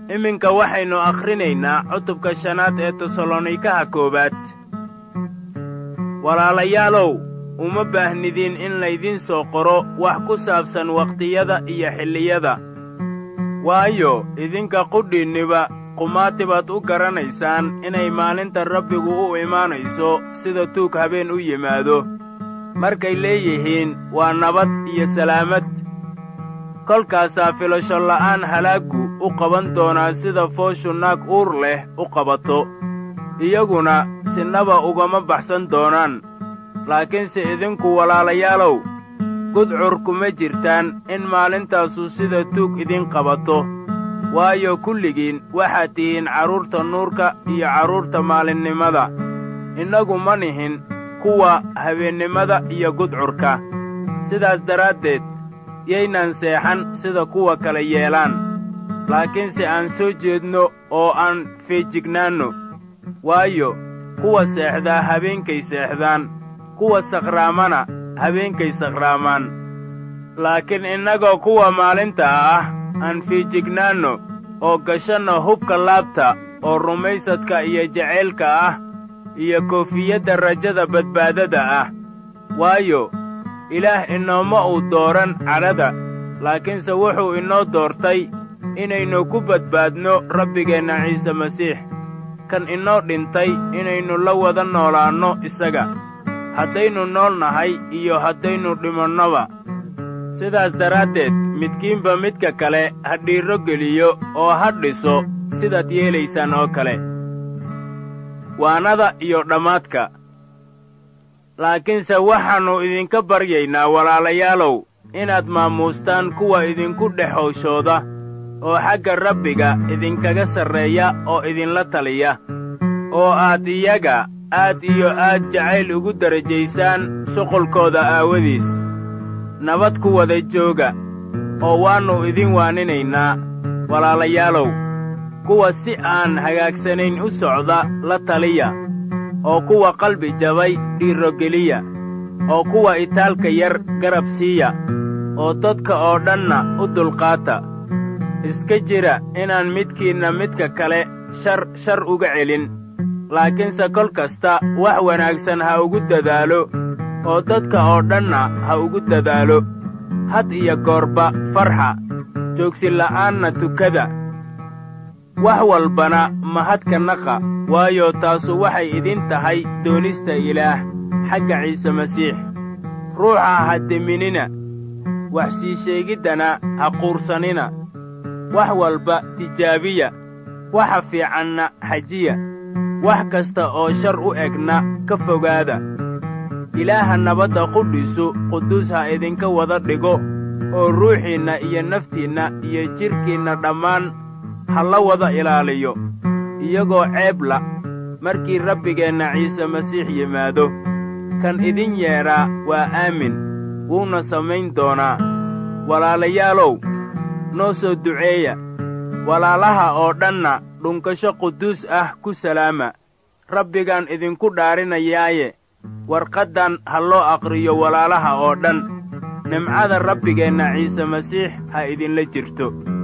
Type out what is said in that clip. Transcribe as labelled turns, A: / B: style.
A: iminka waxaynu akhrinaynaa cutubka shanaad ee tesalonikaha koowaad walaalayaalow uma baahnidiin in laydiin soo qoro wax ku saabsan wakhtiyada iyo xilliyada waayo idinka qudhiinniba qumaati baad u garanaysaan inay maalinta rabbigu u imaanayso sida tuug habeen u yimaado markay leeyihiin waa nabad iyo salaamad kolkaasaa filasho la'aan halaaggu u qaban doonaa sida fooshu naag uur leh u qabato iyaguna sinaba ugama baxsan doonaan laakiinse idinku walaalayaalow gudcur kuma jirtaan in maalintaasu sida tuug idin qabato waayo kulligiin waxaad tihiin carruurta nuurka iyo carruurta maalinnimada innagu ma nihin kuwa habeennimada iyo gudcurka sidaas daraaddeed yaynaan seexan sida kuwa kale yeelaan laakiinse aan soo jeedno oo aan feejignaanno waayo kuwa seexdaa habeenkay seexdaan kuwa sakhraamana habeenkay sakhraamaan laakiin innagoo kuwa maalinta ah aan fiijignaanno oo gashanno hubka laabta oo rumaysadka iyo jacaylka ah iyo koofiyadda rajada badbaadada ah waayo ilaah inooma uu dooran cadhada laakiinse wuxuu inoo doortay inaynu ku badbaadno rabbigeenna ciise masiix kan inoo dhintay inaynu la wada noolaanno isaga haddaynu nool nahay iyo haddaynu dhimannoba sidaas daraaddeed midkiinba midka kale ha dhiirro geliyo oo ha dhiso sidaad yeelaysaan oo kale waanada iyo dhammaadka laakiinse waxaannu idinka baryaynaa walaalayaalow inaad maamuustaan kuwa idinku dhex howshooda oo xagga rabbiga idinkaga sarreeya oo idinla taliya oo aad iyaga aad iyo aad jacayl ugu darajaysaan shuqulkooda aawadiis nabad ku wada jooga oo waannu idin waaninaynaa walaalayaalow kuwa si aan hagaagsanayn u socda la taliya oo kuwa qalbi jabay dhiirrogeliya oo kuwa itaalka yar garab siiya oo dadka oo dhanna u dulqaata iska jira inaan midkiinna midka kale shar shar uga celin laakiinse kol kasta wax wanaagsan ha ugu dadaalo oo dadka oo dhanna ha ugu dadaalo had iyo goorba farxa joogsila'aanna tukada wax walbana mahadka naqa waayo taasu waxay idin tahay doonista ilaah xagga ciise masiix ruuxa ha deminina wax sii sheegiddana ha quursanina wax walba tijaabiya waxa fiicanna xajiya wax kasta oo shar u egna ka fogaada ilaaha nabadda qudhiisu quduus ha idinka wada dhigo oo ruuxiinna iyo naftiinna iyo jidhkiinna dhammaan ha la wada ilaaliyo iyagoo ceebla markii rabbigeenna ciise masiix yimaado kan idin yeedhaa waa aamin wuuna samayn doonaa walaalayaalow noo soo duceeya walaalaha oo dhanna dhunkasho quduus ah ku salaama rabbigaan idinku dhaarinayaaye warqaddan ha loo aqriyo walaalaha oo dhan nimcada rabbigeenna ciise masiix ha idinla jirto